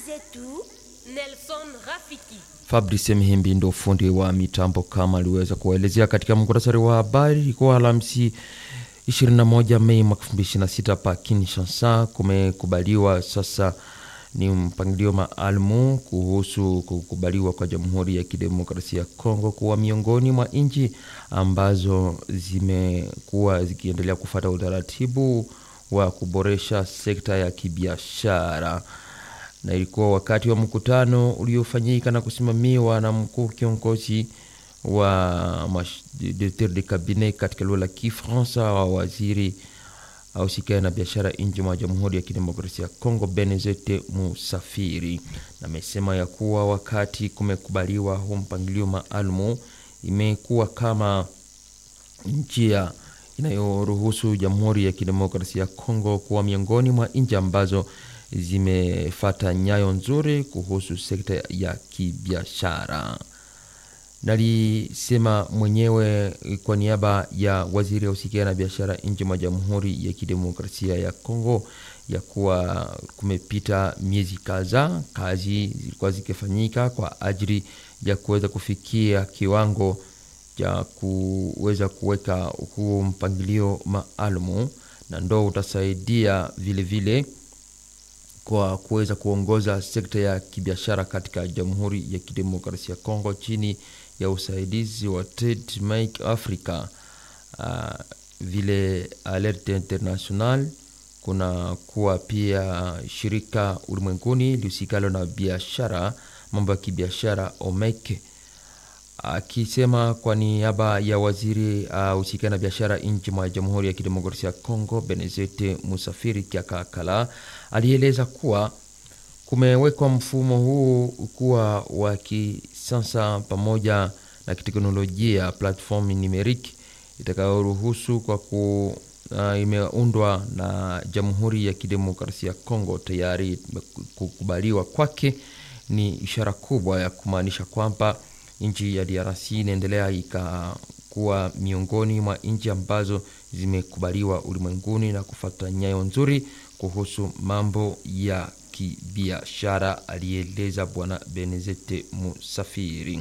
zetu Nelson Rafiki. Fabrice Mhimbi ndo fundi wa mitambo kama aliweza kuwaelezea katika muktasari wa habari. Ilikuwa Alhamisi 21 Mei mwaka 2026 pa Kinshasa. Kumekubaliwa sasa ni mpangilio maalumu kuhusu kukubaliwa kwa Jamhuri ya Kidemokrasia ya Kongo kuwa miongoni mwa nchi ambazo zimekuwa zikiendelea kufata utaratibu wa kuboresha sekta ya kibiashara na ilikuwa wakati wa mkutano uliofanyika na kusimamiwa na mkuu kiongozi wa directeur de cabinet katika lugha la Kifaransa wa waziri ausikae na biashara nje mwa Jamhuri ya Kidemokrasia ya Kongo Benezete Musafiri, na amesema ya kuwa wakati kumekubaliwa huu mpangilio maalumu, imekuwa kama njia inayoruhusu Jamhuri ya Kidemokrasia ya Kongo kuwa miongoni mwa nchi ambazo zimefata nyayo nzuri kuhusu sekta ya kibiashara. Nalisema mwenyewe kwa niaba ya waziri wa usikia na biashara nje mwa Jamhuri ya Kidemokrasia ya Kongo ya kuwa kumepita miezi kadhaa, kazi zilikuwa zikifanyika kwa ajili ya kuweza kufikia kiwango cha kuweza kuweka huu mpangilio maalumu, na ndo utasaidia vilevile vile kwa kuweza kuongoza sekta ya kibiashara katika Jamhuri ya Kidemokrasia ya Kongo chini ya usaidizi wa Trade Make Africa. Uh, vile Alerte International kuna kuwa pia shirika ulimwenguni lihusikalo na biashara, mambo ya kibiashara OMEC akisema kwa niaba ya waziri ahusika uh, na biashara nchi mwa Jamhuri ya Kidemokrasia ya Kongo Benezete Musafiri Kiakakala alieleza kuwa kumewekwa mfumo huu kuwa wa kisasa pamoja na kiteknolojia platform numeric itakayoruhusu kwa ku uh, imeundwa na Jamhuri ya Kidemokrasia ya Kongo. Tayari kukubaliwa kwake ni ishara kubwa ya kumaanisha kwamba nchi ya DRC inaendelea ikakuwa miongoni mwa nchi ambazo zimekubaliwa ulimwenguni na kufuata nyayo nzuri kuhusu mambo ya kibiashara, alieleza Bwana Benezete Musafiri.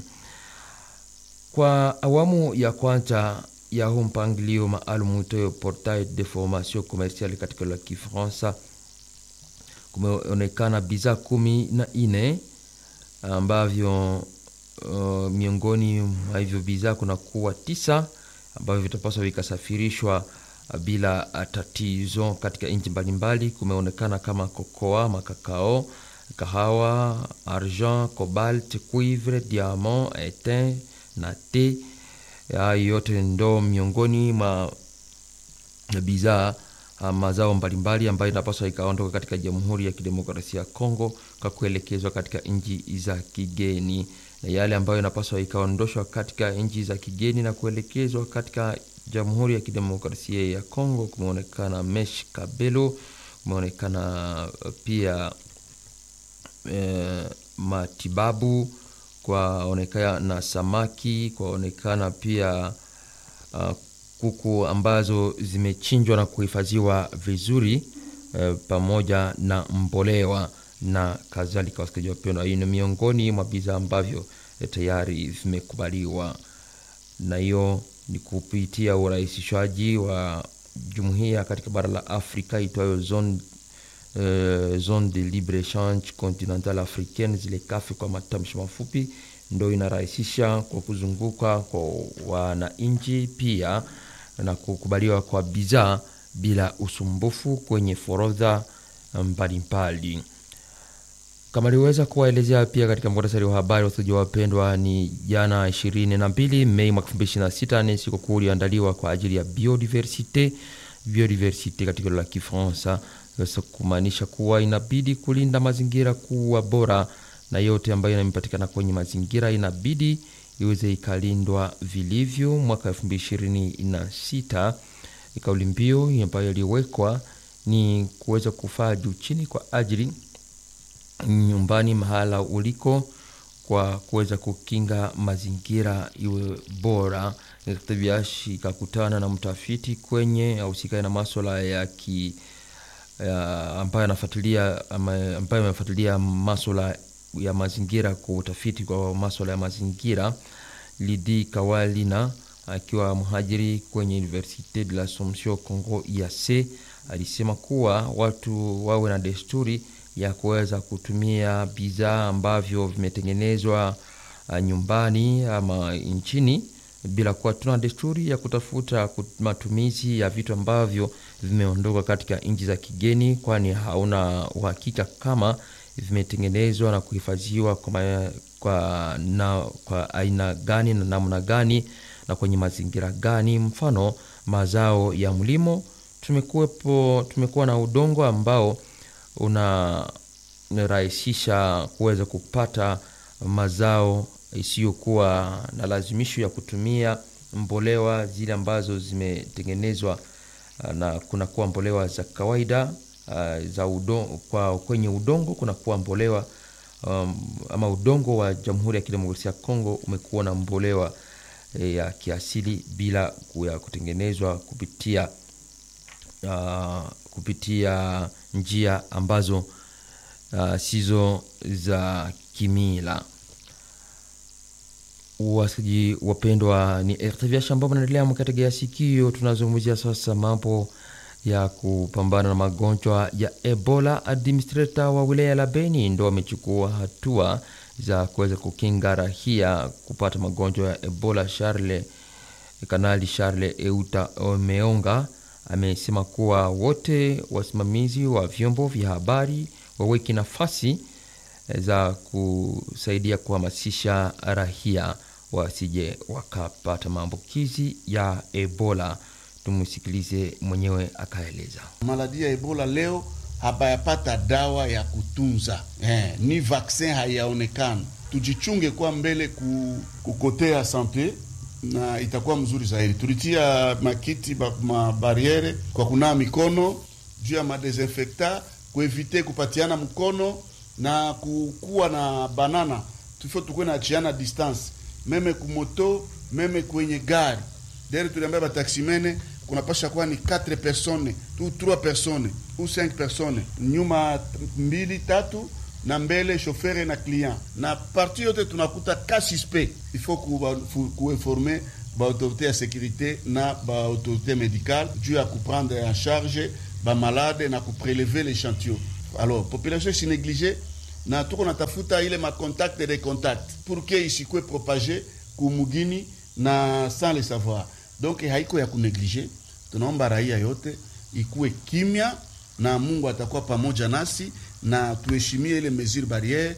Kwa awamu ya kwanza ya huu mpangilio maalum itoyo Portail de Formation Commerciale katika la Kifaransa, kumeonekana bidhaa kumi na nne ambavyo Uh, miongoni mwa hivyo bidhaa kuna kuwa tisa ambavyo vitapaswa vikasafirishwa uh, bila uh, tatizo katika nchi mbalimbali. Kumeonekana kama kokoa, makakao, kahawa, argent, cobalt, cuivre, diamant, etain na te. Hayo yote ndo miongoni mwa bidhaa mazao mbalimbali ambayo inapaswa ikaondoka katika Jamhuri ya Kidemokrasia ya Kongo kwa kuelekezwa katika nchi za kigeni na yale ambayo inapaswa ikaondoshwa katika nchi za kigeni na kuelekezwa katika Jamhuri ya Kidemokrasia ya Kongo. Kumeonekana mesh kabelo, kumeonekana pia e, matibabu, kwaonekana na samaki, kwaonekana pia uh, kuku ambazo zimechinjwa na kuhifadhiwa vizuri e, pamoja na mbolewa na kadhalika. Wasikilizaji wapendwa, hii ni miongoni mwa bidhaa ambavyo tayari vimekubaliwa, na hiyo ni kupitia urahisishwaji wa jumuiya katika bara la Afrika itwayo zone, uh, zone de libre echange continentale africaine, zile kafi kwa matamshi mafupi, ndo inarahisisha kwa kuzunguka kwa wananchi pia na kukubaliwa kwa bidhaa bila usumbufu kwenye forodha mbalimbali kama aliweza kuwaelezea pia katika muhtasari wa habari. Wasikilizaji wapendwa, ni jana 22 Mei mwaka 2026 ni siku kuu iliyoandaliwa kwa ajili ya biodiversite. Biodiversite katika la Kifaransa kumaanisha kuwa inabidi kulinda mazingira kuwa bora, na yote ambayo inapatikana kwenye mazingira inabidi iweze ikalindwa vilivyo. Mwaka 2026 kauli mbiu ambayo iliwekwa ni kuweza kufaa juu chini kwa ajili nyumbani mahala uliko kwa kuweza kukinga mazingira iwe bora. Ikakutana na mtafiti kwenye ahusikae na maswala ya ki ambayo anafuatilia ambayo amefuatilia maswala ya mazingira kwa utafiti kwa maswala ya mazingira Lidi Kawalina akiwa mhajiri kwenye Universite de l'Assomption Congo IAC alisema kuwa watu wawe na desturi ya kuweza kutumia bidhaa ambavyo vimetengenezwa nyumbani ama nchini bila kuwa tuna desturi ya kutafuta matumizi ya vitu ambavyo vimeondoka katika nchi za kigeni, kwani hauna uhakika kama vimetengenezwa na kuhifadhiwa kwa, kwa, na, kwa aina gani na namna gani na kwenye mazingira gani. Mfano, mazao ya mlimo, tumekuwepo tumekuwa na udongo ambao unarahisisha kuweza kupata mazao isiyokuwa na lazimisho ya kutumia mbolewa zile ambazo zimetengenezwa na kunakuwa mbolewa za kawaida uh, za udongo, kwa kwenye udongo kunakuwa mbolewa um, ama udongo wa Jamhuri ya Kidemokrasia ya Kongo umekuwa na mbolewa eh, ya kiasili bila ya kutengenezwa kupitia uh, kupitia njia ambazo uh, sizo za kimila. Wasikilizaji wapendwa, ni RTV Shamba mnaendelea mkategea sikio. Tunazungumzia sasa mambo ya kupambana na magonjwa ya Ebola. Administrator wa wilaya la Beni ndo amechukua hatua za kuweza kukinga rahia kupata magonjwa ya Ebola. Charles Kanali Charles Euta Omeonga amesema kuwa wote wasimamizi wa vyombo vya habari waweki nafasi za kusaidia kuhamasisha rahia wasije wakapata maambukizi ya Ebola. Tumsikilize mwenyewe akaeleza. Maladi ya Ebola leo habayapata dawa ya kutunza eh, ni vaksin hayaonekana. Tujichunge kwa mbele ku, kukotea sante na itakuwa mzuri zaidi. Tulitia makiti ba, mabariere kwa kunawa mikono juu ya madesinfecta kuevite kupatiana mkono na kukuwa na banana tufo tukuwe na achiana distance meme kumoto meme kwenye gari deri tuliambia bataksimene kunapasha kuwa ni 4 personnes tu 3 personnes ou 5 personnes nyuma mbili tatu na mbele shofere na client na parti yote tunakuta ka suspect il faut kuinforme baautorité ya sécurité na baautorité médicale juu ya kuprendre en charge bamalade na kuprelever l'échantillon alors population si négligée na tuko natafuta ile macontact de contact pour que isikwe propage kumugini na sans le savoir donc haiko ya kuneglige. Tunaomba raia yote ikuwe kimya na Mungu atakuwa pamoja nasi na tuheshimie ile mesure barriere.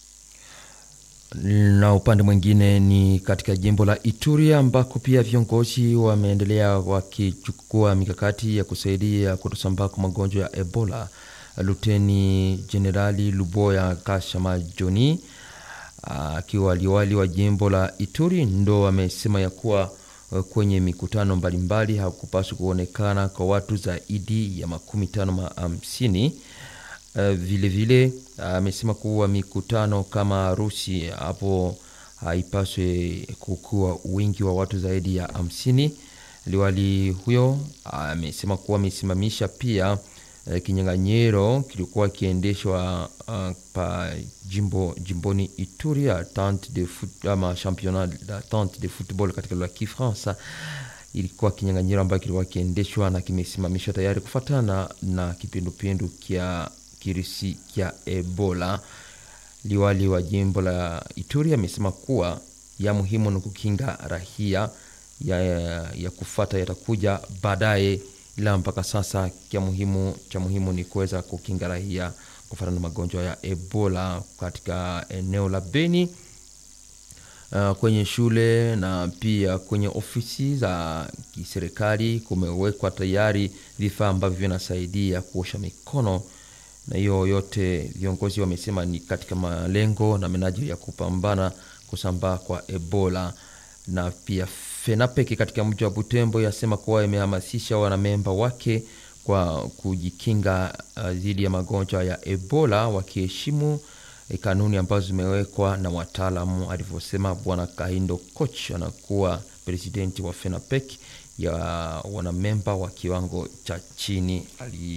Na upande mwingine ni katika jimbo la Ituri ambako pia viongozi wameendelea wakichukua mikakati ya kusaidia kutosambaa kwa magonjwa ya Ebola. Luteni Jenerali Luboya Kashama Joni akiwa liwali wa jimbo la Ituri ndo amesema ya kuwa kwenye mikutano mbalimbali hakupaswa kuonekana kwa watu zaidi ya makumi tano ma hamsini. Vilevile amesema kuwa mikutano kama harusi hapo haipaswe kukuwa wingi wa watu zaidi ya hamsini. Liwali huyo amesema kuwa amesimamisha pia kinyang'anyiro kilikuwa kiendeshwa uh, pa jimbo jimboni Ituri tente de foot, ama championnat la tente de football katika lugha ya Kifaransa. Ilikuwa kinyang'anyiro ambayo kilikuwa kiendeshwa na kimesimamishwa tayari kufuatana na kipindupindu kya kirisi kya Ebola. Liwali wa jimbo la Ituri amesema kuwa ya muhimu ni kukinga rahia ya, ya kufata yatakuja baadaye ila mpaka sasa kia muhimu cha muhimu ni kuweza kukinga raia kufuatana na magonjwa ya Ebola katika eneo la Beni. Uh, kwenye shule na pia kwenye ofisi za kiserikali kumewekwa tayari vifaa ambavyo vinasaidia kuosha mikono, na hiyo yote viongozi wamesema ni katika malengo na menajili ya kupambana kusambaa kwa Ebola na pia FENAPEK katika mji wa Butembo yasema kuwa imehamasisha wanamemba wake kwa kujikinga dhidi uh, ya magonjwa ya Ebola wakiheshimu eh, kanuni ambazo zimewekwa na wataalamu, alivyosema Bwana Kahindo Koch, anakuwa presidenti wa FENAPEK ya wanamemba wa kiwango cha chini ali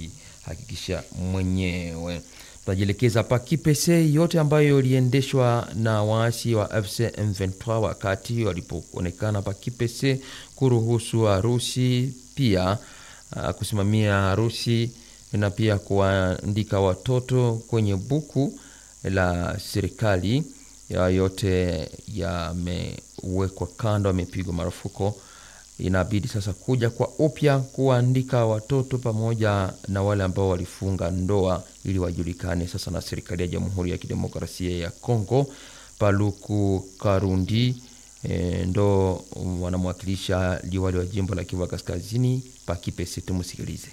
hakikisha mwenyewe. Tunajielekeza pa Kipese, yote ambayo iliendeshwa na waasi wa FC M23 wakati walipoonekana pa Kipese kuruhusu harusi pia uh, kusimamia harusi na pia kuandika watoto kwenye buku la serikali ya yote yamewekwa kando, yamepigwa marufuku. Inabidi sasa kuja kwa upya kuandika watoto pamoja na wale ambao walifunga ndoa ili wajulikane sasa na serikali ya Jamhuri ya Kidemokrasia ya Kongo. Paluku Karundi e, ndo wanamwakilisha liwali wa jimbo la Kivu Kaskazini pa Kipese. Tumusikilize.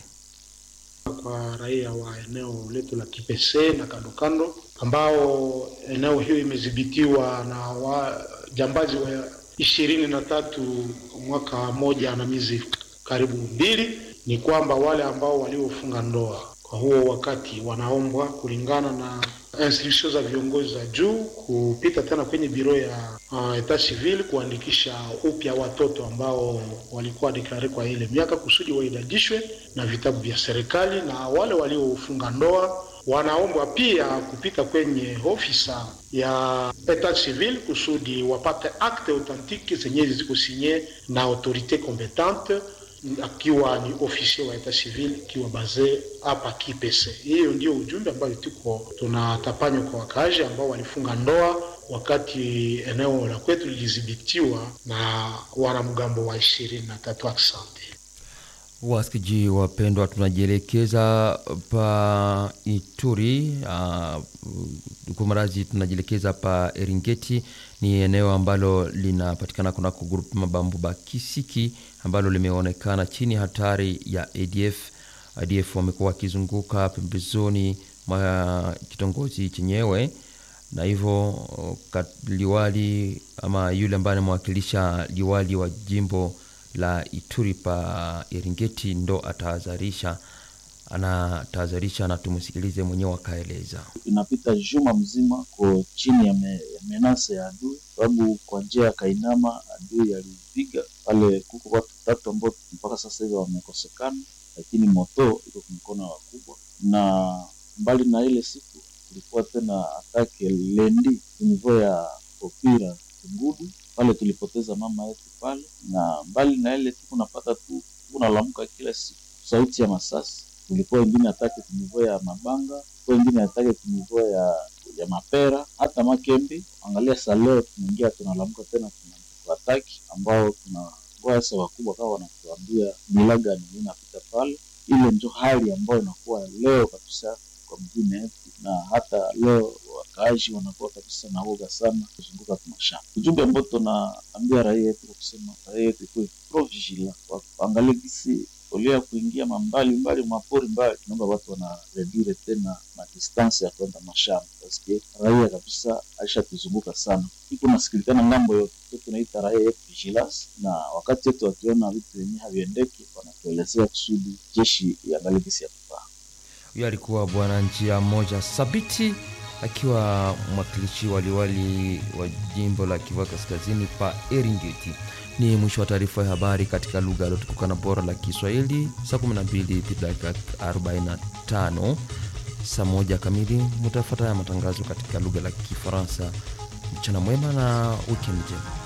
Kwa raia wa eneo letu la Kipese na kando kando, ambao eneo hiyo imedhibitiwa na wajambazi wa ishirini na tatu mwaka moja na miezi karibu mbili, ni kwamba wale ambao waliofunga ndoa kwa huo wakati wanaombwa kulingana na instruction za viongozi za juu kupita tena kwenye biro ya uh, etat civil kuandikisha upya watoto ambao walikuwa deklare kwa ile miaka kusudi waidadishwe na vitabu vya serikali, na wale waliofunga ndoa wanaombwa pia kupita kwenye ofisa ya etat civil kusudi wapate acte authentique zenye ziko sinye na autorite competente akiwa ni ofisier wa etat civil ikiwa baze hapa Kipese. Hiyo ndio ujumbe ambayo tuko tunatapanywa kwa wakaaji ambao walifunga ndoa wakati eneo la kwetu lilidhibitiwa na wanamgambo wa ishirini na tatu. Asante wasikiji wapendwa, tunajielekeza pa Ituri uh, kumarazi, tunajielekeza pa Eringeti. Ni eneo ambalo linapatikana kunako grupu Mabambu Bakisiki ambalo limeonekana chini hatari ya ADF. ADF wamekuwa wakizunguka pembezoni mwa kitongoji chenyewe, na hivyo liwali ama yule ambaye anamwakilisha liwali wa jimbo la Ituri pa Eringeti ndo atahadharisha, anatahadharisha na tumusikilize mwenyewe akaeleza. Inapita juma mzima ko chini ya, me, ya menase ya adui, sababu kwa njia ya Kainama adui alipiga pale, kuko watu tatu ambao mpaka sasa hivi wamekosekana, lakini moto iko mkono wa wakubwa. Na mbali na ile siku tulikuwa tena atake lendi nivo ya Opira Ngudu pale tulipoteza mama yetu pale, na mbali na ile siku napata tu unalamuka kila siku sauti ya masasi. Kulikuwa wengine atake kunivo ya Mabanga, kulikuwa wengine atake kunivo ya ya Mapera, hata Makembi. Angalia sa leo tunaingia tunalamuka tena tunataki ambao tunangoa sasa, wakubwa kama wanatuambia milaga ni inapita pale. Ile ndio hali ambayo inakuwa leo kabisa kwa mjini yetu, na hata leo wakaaji wanakuwa kabisa na woga sana kuzunguka kwa mashamba. Ujumbe ambao tunaambia raia yetu kwa kusema raia yetu ikuwe pro vigilant, waangalie gisi olia kuingia mambali mbali mapori mbali, naomba watu wana redire tena madistansi ya kwenda mashamba, paske raia kabisa aisha tuzunguka sana, iko nasikilikana ngambo yote, tunaita raia yetu vigilance, na wakati yetu wakiona vitu vyenyewe haviendeki wanatuelezea kusudi jeshi iangalie gisi ya kufaa. Huyo alikuwa bwana njia moja Sabiti akiwa mwakilishi waliwali wa jimbo la Kivu Kaskazini pa Eringeti. Ni mwisho wa taarifa ya habari katika lugha iliyotukuka bora la Kiswahili. Saa 12 dakika 45, saa moja kamili mutafuata ya matangazo katika lugha la Kifaransa. Mchana mwema na wikendi njema.